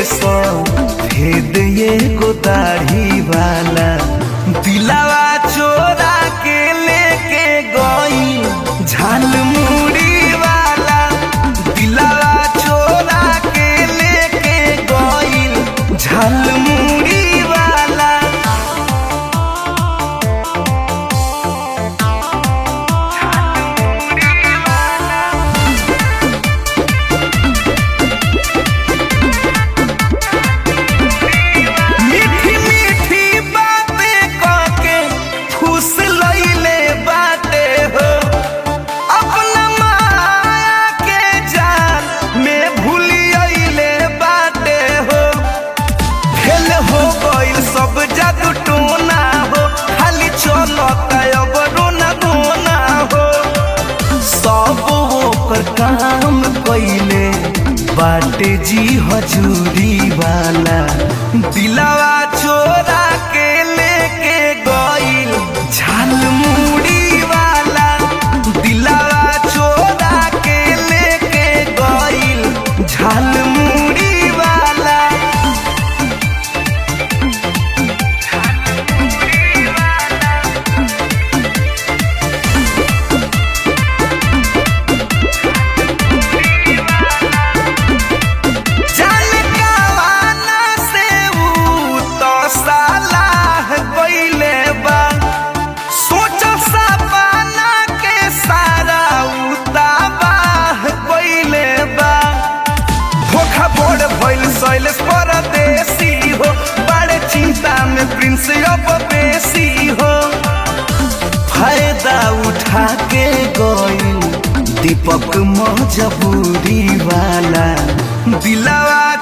सो भेद ये गो दाढ़ी वाला दिलावा चोरा के लेके गई झाल मुड़ी वाला दिलावा चोरा के लेके गई झाल मुड़ी वाला मीठी मीठी बातें कहके फूस लइले बाटे हो अपना माया के जाल में भूलियले बाटे हो फेल हो गइल सब जादू टोना हो खाली चलता अब रोना धोना हो सब ओकर काम कइले बाटे जी हजूरी वाला दिलावा चोरा के लेके गइल झाल मुड़ी वाला दिलावा चोरा के लेके गइल झाल मुड़ी वाला जान कवाना से ऊ तो सालाह गइले बा सोच सपना के सारा ऊ तबाह गइले बा धोखा बोड़ भइल सैलेश परदेसी हो बड़े चिंता में प्रिंस अब बेसी हो फायदा उठा के गइल दीपक मजबूरी वाला दिलावा